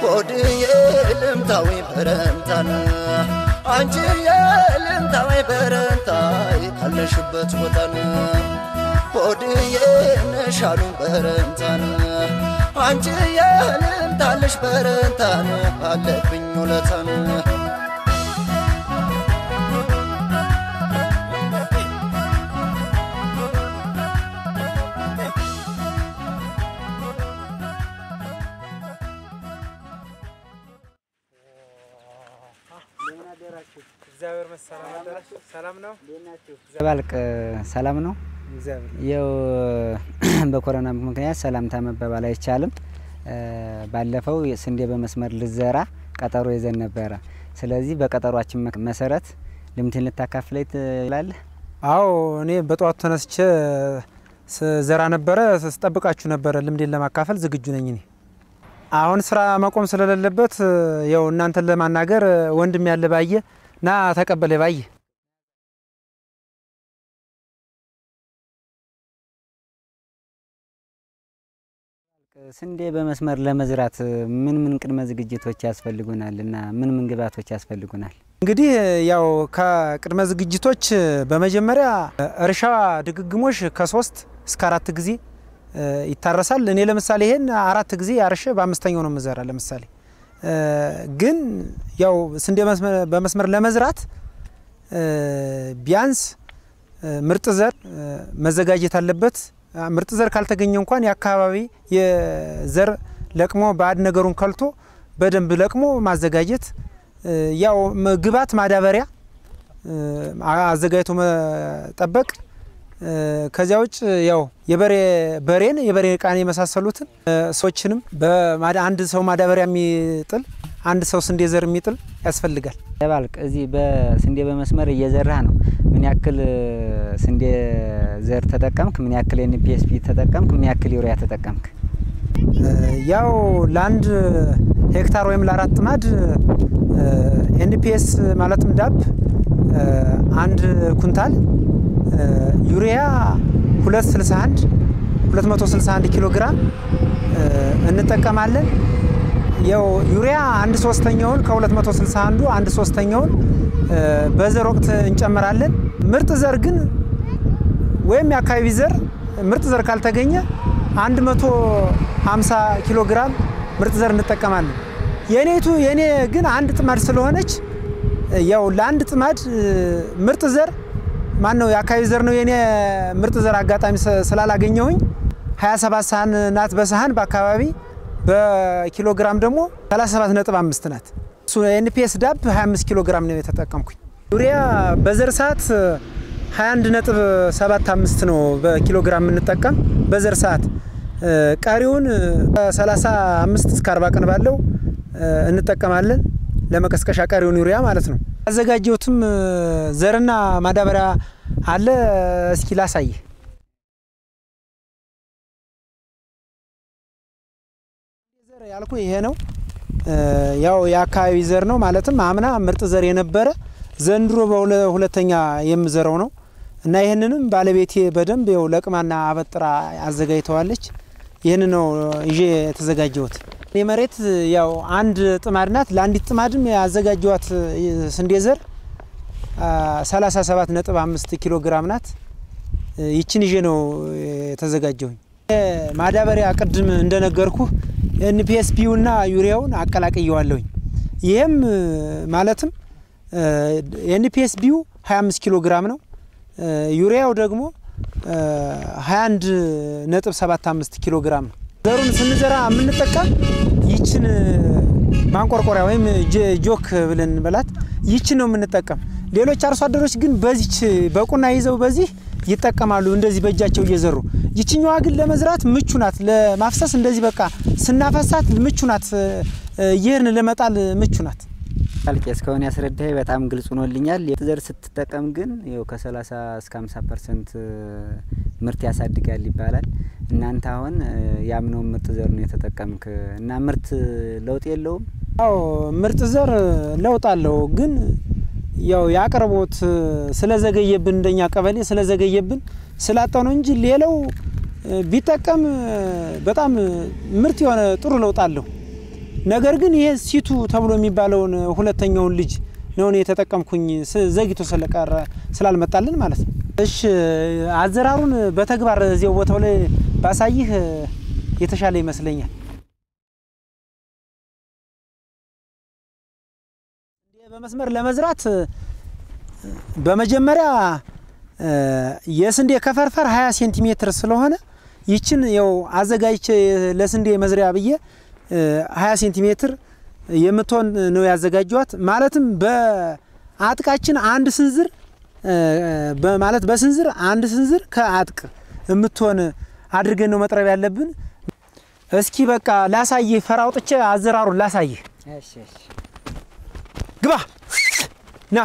ሆድዬ ልምታዊ በረንታን አንቺዬ ልምታዊ በረንታይ ካለሽበት ቦታን ሆድዬ ነሻሉ በረንታን አንቺዬ ልምታለሽ በረንታን አለብኝ ውለታን እግዚአብሔር መሰላም ሰላም ነው። ዘባልቅ ሰላም ነው። እግዚአብሔር ያው በኮሮና ምክንያት ሰላምታ መባባል አይቻልም። ባለፈው ስንዴ በመስመር ልዘራ ቀጠሮ ይዘን ነበረ። ስለዚህ በቀጠሯችን መሰረት ልምድህን ልታካፍለኝ ትላለህ? አዎ እኔ በጠዋቱ ተነስቼ ስዘራ ነበረ፣ ስጠብቃችሁ ነበረ። ልምዴን ለማካፈል ዝግጁ ነኝ። እኔ አሁን ስራ መቆም ስለሌለበት ያው እናንተን ለማናገር ወንድም ያለ ባየ ና ተቀበለ ባየ ስንዴ በመስመር ለመዝራት ምን ምን ቅድመ ዝግጅቶች ያስፈልጉናል እና ምን ምን ግብዓቶች ያስፈልጉናል? እንግዲህ ያው ከቅድመ ዝግጅቶች በመጀመሪያ እርሻ ድግግሞሽ ከሶስት እስከ አራት ጊዜ ይታረሳል። እኔ ለምሳሌ ይሄን አራት ጊዜ አርሼ በአምስተኛው ነው የምዘራ። ለምሳሌ ግን ያው ስንዴ በመስመር ለመዝራት ቢያንስ ምርጥ ዘር መዘጋጀት አለበት። ምርጥ ዘር ካልተገኘ እንኳን የአካባቢ የዘር ለቅሞ ባዕድ ነገሩን ከልቶ በደንብ ለቅሞ ማዘጋጀት ያው ግብዓት ማዳበሪያ አዘጋጅቶ መጠበቅ። ከዚያ ውጭ ያው የበሬ በሬን የበሬ ቃን የመሳሰሉትን ሰዎችንም አንድ ሰው ማዳበሪያ የሚጥል አንድ ሰው ስንዴ ዘር የሚጥል ያስፈልጋል። ዘባልቅ እዚህ በስንዴ በመስመር እየዘራህ ነው። ምን ያክል ስንዴ ዘር ተጠቀምክ? ምን ያክል ኤንፒኤስፒ ተጠቀምክ? ምን ያክል ዩሪያ ተጠቀምክ? ያው ለአንድ ሄክታር ወይም ለአራት ጥማድ ኤንፒኤስ ማለትም ዳፕ አንድ ኩንታል ዩሪያ 261 261 ኪሎ ግራም እንጠቀማለን። ያው ዩሪያ አንድ ሶስተኛውን ከ261 አንድ ሶስተኛውን በዘር ወቅት እንጨምራለን። ምርጥ ዘር ግን ወይም የአካባቢ ዘር ምርጥ ዘር ካልተገኘ 150 ኪሎ ግራም ምርጥ ዘር እንጠቀማለን። የኔቱ የኔ ግን አንድ ጥማድ ስለሆነች ያው ለአንድ ጥማድ ምርጥ ዘር ማን ነው የአካባቢ ዘር ነው የኔ ምርጥ ዘር አጋጣሚ ስላላገኘሁኝ 27 ሳህን ናት በሳህን በአካባቢ በኪሎ ግራም ደግሞ 37.5 ናት። እሱ ኤንፒኤስ ዳፕ 25 ኪሎ ግራም ነው የተጠቀምኩኝ። ዩሪያ በዘር ሰዓት 21.75 ነው በኪሎ ግራም የምንጠቀም በዘር ሰዓት። ቀሪውን 35 እስከ 40 ቀን ባለው እንጠቀማለን ለመቀስቀሻ ቀሪውን ዩሪያ ማለት ነው። ያዘጋጀሁትም ዘርና ማዳበሪያ አለ። እስኪ ላሳይ። ዘር ያልኩ ይሄ ነው። ያው የአካባቢ ዘር ነው ማለትም አምና ምርጥ ዘር የነበረ ዘንድሮ በሁለተኛ የምዘረው ነው እና ይህንንም ባለቤቴ በደንብ ያው ለቅማና አበጥራ አዘጋጅተዋለች። ይህን ነው ይዤ የተዘጋጀሁት። እኔ መሬት ያው አንድ ጥማድ ናት። ለአንዲት ጥማድም ያዘጋጀዋት ስንዴ ዘር 37.5 ኪሎ ግራም ናት። ይችን ይዤ ነው የተዘጋጀሁኝ። ማዳበሪያ ቅድም እንደነገርኩ ኤንፒኤስፒውና ዩሪያውን አቀላቅየዋለሁኝ። ይህም ማለትም ኤንፒኤስቢው 25 ኪሎ ግራም ነው። ዩሪያው ደግሞ 21.75 ኪሎ ግራም ነው። ዘሩን ስንዘራ የምንጠቀም ይችን ማንቆርቆሪያ ወይም ጆክ ብለን በላት ይችን ነው የምንጠቀም። ሌሎች አርሶ አደሮች ግን በዚች በቁና ይዘው በዚህ ይጠቀማሉ፣ እንደዚህ በእጃቸው እየዘሩ። ይችኛዋ ግን ለመዝራት ምቹ ናት፣ ለማፍሰስ እንደዚህ በቃ ስናፈሳት ምቹ ናት፣ ይህን ለመጣል ምቹ ናት። ጣልቄ እስካሁን ያስረዳኝ በጣም ግልጽ ሆኖልኛል። ዘር ስትጠቀም ግን ይኸው ከ30 እስከ 50 ፐርሰንት ምርት ያሳድጋል ይባላል። እናንተ አሁን ያምነውን ምርጥ ዘር ነው የተጠቀምክ እና ምርት ለውጥ የለውም? አዎ ምርጥ ዘር ለውጥ አለው፣ ግን ያው የአቅርቦት ስለዘገየብን እንደኛ ቀበሌ ስለዘገየብን ስላጣው ነው እንጂ ሌላው ቢጠቀም በጣም ምርት የሆነ ጥሩ ለውጥ አለው። ነገር ግን ይሄ ሲቱ ተብሎ የሚባለውን ሁለተኛውን ልጅ ነው እኔ የተጠቀምኩኝ ስ- ዘግይቶ ስለቀረ ስላልመጣልን ማለት ነው። እሺ አዘራሩን በተግባር እዚያው ቦታው ላይ ባሳይህ የተሻለ ይመስለኛል። በመስመር ለመዝራት በመጀመሪያ እ፣ የስንዴ ከፈርፈር 20 ሴንቲሜትር ስለሆነ ይችን ያው አዘጋጅቼ ለስንዴ መዝሪያ ብዬ እ፣ 20 ሴንቲሜትር የምትሆን ነው ያዘጋጀዋት። ማለትም በአጥቃችን አንድ ስንዝር እ፣ በማለት በስንዝር አንድ ስንዝር ከአጥቅ የምትሆን አድርገን ነው መጥረብ ያለብን። እስኪ በቃ ላሳይህ፣ ፈር አውጥቼ አዘራሩን ላሳይህ። እሺ እሺ ግባ ና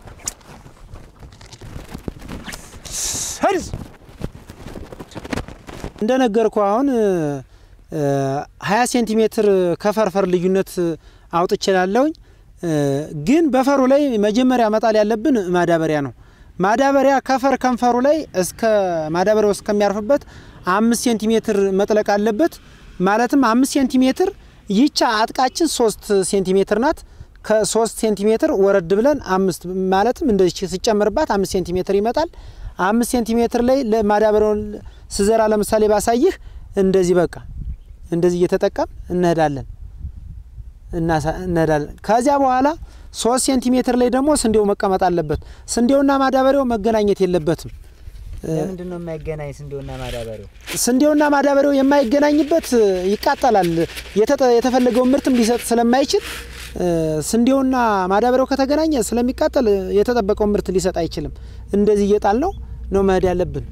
ሄድ እንደነገርኩ አሁን ሀያ ሴንቲሜትር ከፈርፈር ልዩነት አውጥችላለሁኝ። ግን በፈሩ ላይ መጀመሪያ መጣል ያለብን ማዳበሪያ ነው። ማዳበሪያ ከፈር ከንፈሩ ላይ እስከ ማዳበሪያው እስከሚያርፍበት አምስት ሴንቲሜትር መጥለቅ አለበት። ማለትም አምስት ሴንቲሜትር ይቻ አጥቃችን ሶስት ሴንቲሜትር ናት። ከሶስት ሴንቲሜትር ወረድ ብለን አምስት ማለትም እንደዚህ ሲጨምርባት አምስት ሴንቲሜትር ይመጣል። አምስት ሴንቲሜትር ላይ ለማዳበሪያውን ስዘራ ለምሳሌ ባሳይህ እንደዚህ በቃ እንደዚህ እየተጠቀም እንሄዳለን እናሳ- እንሄዳለን። ከዚያ በኋላ ሶስት ሴንቲሜትር ላይ ደግሞ ስንዴው መቀመጥ አለበት። ስንዴውና ማዳበሪያው መገናኘት የለበትም። ለምንድን ነው የማይገናኝ ስንዴውና ማዳበሪያው? ስንዴውና ማዳበሪያው የማይገናኝበት ይቃጠላል። የተጠ- የተፈለገውን ምርትም ሊሰጥ ስለማይችል እ፣ ስንዴውና ማዳበሪያው ከተገናኘ ስለሚቃጠል የተጠበቀውን ምርት ሊሰጥ አይችልም። እንደዚህ እየጣል ነው ነው መሄድ ያለብን።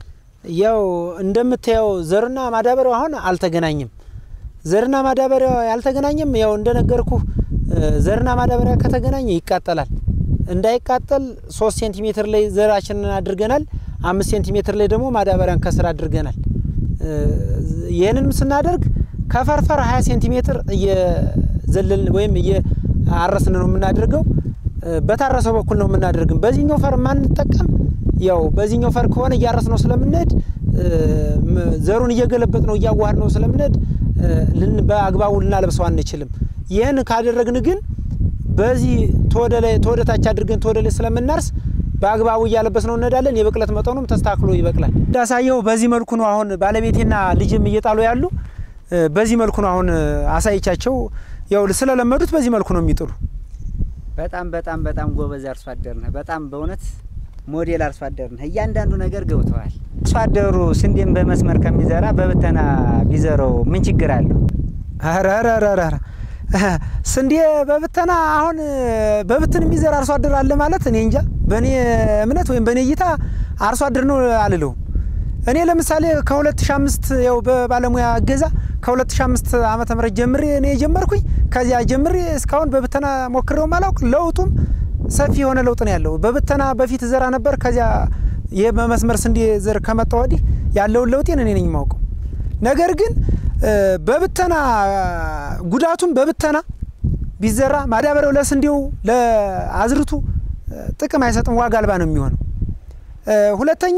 ያው እንደምታየው ዘርና ማዳበሪያው አሁን አልተገናኝም። ዘርና ማዳበሪያው ያልተገናኘም ያው እንደነገርኩ ዘርና ማዳበሪያ ከተገናኘ ይቃጠላል። እንዳይቃጠል ሶስት ሴንቲሜትር ላይ ዘራችንን አድርገናል። አምስት ሴንቲሜትር ላይ ደግሞ ማዳበሪያን ከስር አድርገናል። እ፣ ይህንንም ስናደርግ ከፈርፈር 20 ሴንቲሜትር እየዘለልን ወይም እየአረስን ነው የምናደርገው። እ፣ በታረሰው በኩል ነው የምናደርግም። በዚህኛው ፈር ማንጠቀም ያው በዚህኛው ፈር ከሆነ እያረስ ነው ስለምንሄድ እ፣ ም- ዘሩን እየገለበጥ ነው እያዋሃድ ነው ስለምንሄድ እ፣ ልን በአግባቡ ልናለብሰው አንችልም። ይህን ካደረግን ግን በዚህ ተወደ ላይ ተወደ ታች አድርገን ተወደ ላይ ስለምናርስ በአግባቡ እያለበስ ነው እንሄዳለን። የብቅለት መጠኑም ተስተካክሎ ይበቅላል። እንዳሳየው በዚህ መልኩ ነው አሁን ባለቤቴና ልጅም እየጣሉ ያሉ። እ፣ በዚህ መልኩ ነው አሁን አሳይቻቸው ያው ስለለመዱት በዚህ መልኩ ነው የሚጥሉ። በጣም በጣም በጣም ጎበዝ አርሶ አደር ነህ። በጣም በእውነት ሞዴል አርሶ አደር ነህ። እያንዳንዱ ነገር ገብተዋል። አርሶ አደሩ ስንዴን በመስመር ከሚዘራ በብተና ቢዘረው ምን ችግር አለው? ኧረ ኧረ ኧረ ኧረ ስንዴ በብተና አሁን በብትን የሚዘራ አርሶ አደር አለ ማለት እኔ እንጃ። በእኔ እምነት ወይም በእኔ እይታ አርሶ አደር ነው አልለውም። እኔ ለምሳሌ ከ2005 ያው በባለሙያ እገዛ ከ2005 ዓመተ ምህረት ጀምሬ እኔ የጀመርኩኝ ከዚያ ጀምሬ እስካሁን በብተና ሞክሬው ማላውቅ ለውጡም ሰፊ የሆነ ለውጥ ነው ያለው። በብተና በፊት ዘራ ነበር። ከዚያ ይህ በመስመር ስንዴ ዘር ከመጣ ወዲህ ያለውን ለውጤን እኔ ነኝ የማውቀው። ነገር ግን እ፣ በብተና ጉዳቱም በብተና ቢዘራ ማዳበሪያው ለስንዴው ለአዝርቱ እ፣ ጥቅም አይሰጥም፣ ዋጋ አልባ ነው የሚሆነው። እ፣ ሁለተኛ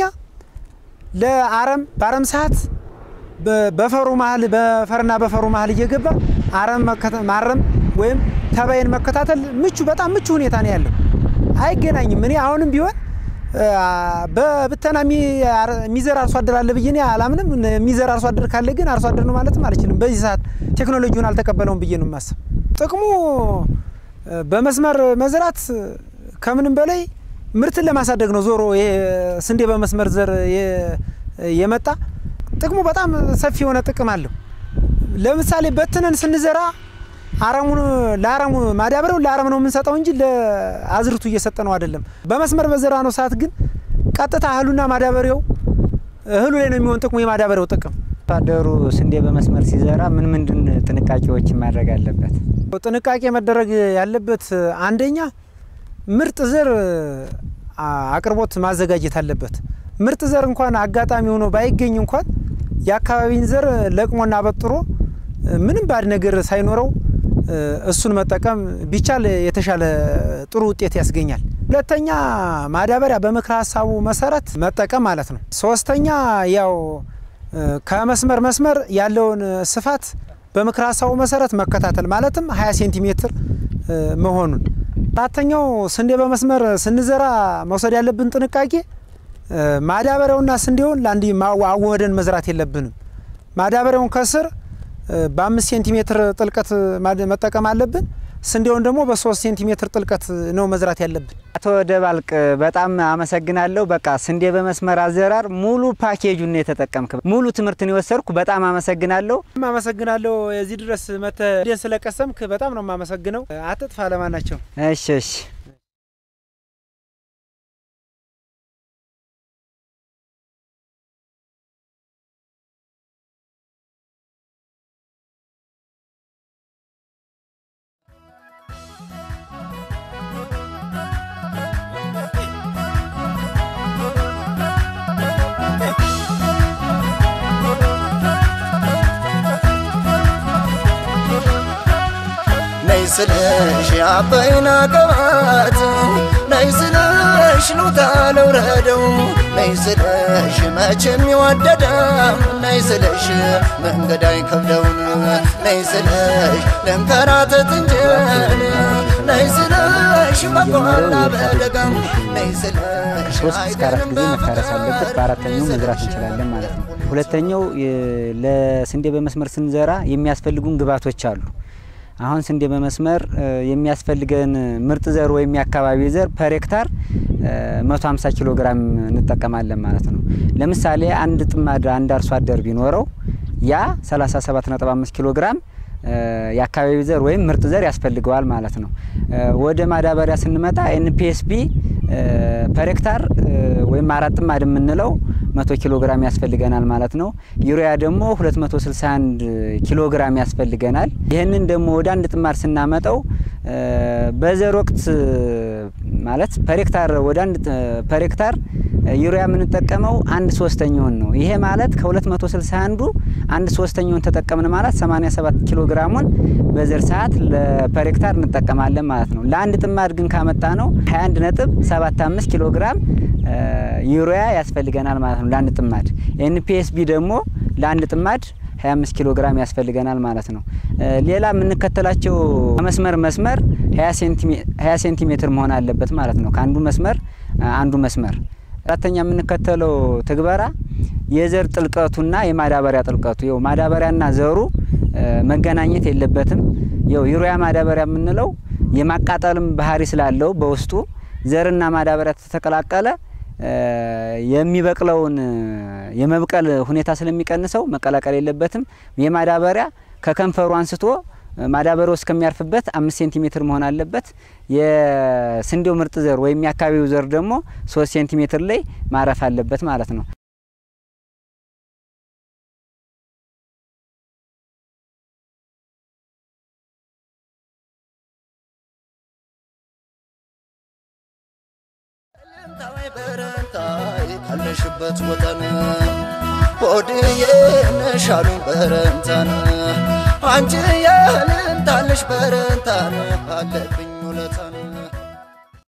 ለአረም በአረም ሰዓት በ- በፈሩ መሀል በፈርና በፈሩ መሀል እየገባ አረም መከተ- ማረም ወይም ተባይን መከታተል ምቹ በጣም ምቹ ሁኔታ ነው ያለው። አይገናኝም። እኔ አሁንም ቢሆን እ፣ በብተና የሚ- አር- የሚዘራ አርሶ አደር አለ ብዬ እኔ አላምንም። የሚዘራ አርሶ አደር ካለ ግን አርሶ አደር ነው ማለትም አልችልም። በዚህ ሰዓት ቴክኖሎጂውን አልተቀበለውም ብዬ ነው የማስብ። ጥቅሙ እ፣ በመስመር መዝራት ከምንም በላይ ምርትን ለማሳደግ ነው። ዞሮ ይሄ ስንዴ በመስመር ዘር የ- የመጣ ጥቅሙ በጣም ሰፊ የሆነ ጥቅም አለው። ለምሳሌ በትነን ስንዘራ አረሙን ለአረሙ ማዳበሪያው ለአረም ነው የምንሰጠው እንጂ ለአዝርቱ እየሰጠ ነው አይደለም። በመስመር በዘራ ነው ሰዓት ግን ቀጥታ እህሉና ማዳበሪያው እህሉ ላይ ነው የሚሆን ጥቅሙ የማዳበሪያው ጥቅም አርሶ አደሩ ስንዴ በመስመር ሲዘራ ምን ምንድን ጥንቃቄዎችን ማድረግ አለበት? ጥንቃቄ መደረግ ያለበት አንደኛ ምርጥ ዘር አ- አቅርቦት ማዘጋጀት አለበት። ምርጥ ዘር እንኳን አጋጣሚ ሆኖ ባይገኝ እንኳን የአካባቢን ዘር ለቅሞና አበጥሮ እ፣ ምንም ባድ ነገር ሳይኖረው እ፣ እሱን መጠቀም ቢቻል የተሻለ ጥሩ ውጤት ያስገኛል። ሁለተኛ ማዳበሪያ በምክረ ሀሳቡ መሰረት መጠቀም ማለት ነው። ሶስተኛ ያው እ፣ ከመስመር መስመር ያለውን ስፋት በምክረ ሀሳቡ መሰረት መከታተል ማለትም 20 ሴንቲሜትር መሆኑን። አራተኛው ስንዴ በመስመር ስንዘራ መውሰድ ያለብን ጥንቃቄ ማዳበሪያውና ስንዴውን ለአንድ አዋህደን መዝራት የለብንም። ማዳበሪያውን ከስር በአምስት ሴንቲሜትር ጥልቀት መጠቀም አለብን። ስንዴውን ደግሞ በሶስት ሴንቲሜትር ጥልቀት ነው መዝራት ያለብን። አቶ ደባልቅ በጣም አመሰግናለሁ። በቃ ስንዴ በመስመር አዘራር ሙሉ ፓኬጁን ነው የተጠቀምክ። ሙሉ ትምህርትን የወሰድኩ በጣም አመሰግናለሁ። አመሰግናለሁ። የዚህ ድረስ መተህ ስንዴን ስለቀሰምክ በጣም ነው የማመሰግነው። አትጥፋ ለማናቸው። እሺ እሺ። ነይ ስለሽ አባይን አቀባት ነይ ስለሽ ሉታ ለውረደው ነይ ስለሽ መቼም ይወደዳም ነይ ስለሽ መንገድ አይከብደውን ነይ ስለሽ ለንከራተት እንጀን ነይ ስለሽ በቆላ በደጋም ነይ ስለሽ ሶስት እስከ አራት ጊዜ መታረስ አለበት። በአራተኛው መዝራት እንችላለን ማለት ነው። ሁለተኛው ለስንዴ በመስመር ስንዘራ የሚያስፈልጉን ግብዓቶች አሉ። አሁን ስንዴ በመስመር የሚያስፈልገን ምርጥ ዘር ወይም የአካባቢ ዘር ፐር ሄክታር 150 ኪሎ ግራም እንጠቀማለን ማለት ነው። ለምሳሌ አንድ ጥማድ አንድ አርሶ አደር ቢኖረው ያ 37.5 ኪሎ ግራም የአካባቢ ዘር ወይም ምርጥ ዘር ያስፈልገዋል ማለት ነው። ወደ ማዳበሪያ ስንመጣ ኤንፒኤስቢ ፐር ሄክታር ወይም አራት ጥማድ የምንለው መቶ ኪሎ ግራም ያስፈልገናል ማለት ነው። ዩሪያ ደግሞ 261 ኪሎ ግራም ያስፈልገናል። ይህንን ደግሞ ወደ አንድ ጥማድ ስናመጣው በዘር ወቅት ማለት ፐር ሄክታር ወደ አንድ ፐር ሄክታር ዩሪያ የምንጠቀመው አንድ ሶስተኛውን ነው። ይሄ ማለት ከ261ዱ አንድ ሶስተኛውን ተጠቀምን ማለት 87 ኪሎ ግራሙን በዘር ሰዓት ለፐር ሄክታር እንጠቀማለን ማለት ነው። ለአንድ ጥማድ ግን ካመጣ ነው 21 ነጥብ 75 ኪሎ ግራም ዩሪያ ያስፈልገናል ማለት ነው ለአንድ ጥማድ። ኤንፒኤስቢ ደግሞ ለአንድ ጥማድ 25 ኪሎ ግራም ያስፈልገናል ማለት ነው። ሌላ የምንከተላቸው መስመር መስመር 20 ሴንቲሜትር መሆን አለበት ማለት ነው። ከአንዱ መስመር አንዱ መስመር አራተኛ የምንከተለው ትግበራ የዘር ጥልቀቱና የማዳበሪያ ጥልቀቱ ይኸው ማዳበሪያና ዘሩ መገናኘት የለበትም። ይኸው ዩሪያ ማዳበሪያ የምንለው የማቃጠልም ባህሪ ስላለው በውስጡ ዘርና ማዳበሪያ ተተቀላቀለ የሚበቅለውን የመብቀል ሁኔታ ስለሚቀንሰው መቀላቀል የለበትም። የማዳበሪያ ከከንፈሩ አንስቶ ማዳበሪያው እስከሚያርፍበት አምስት ሴንቲሜትር መሆን አለበት። የስንዴው ምርጥ ዘር ወይም የአካባቢው ዘር ደግሞ ሶስት ሴንቲሜትር ላይ ማረፍ አለበት ማለት ነው። ልምታዊ በረንታይ ካለሽበት ወጠን ሆድዬ ነሻሉኝ በረንታን አንቺ የልምታለሽ በረንታን አለብኝ ውለታን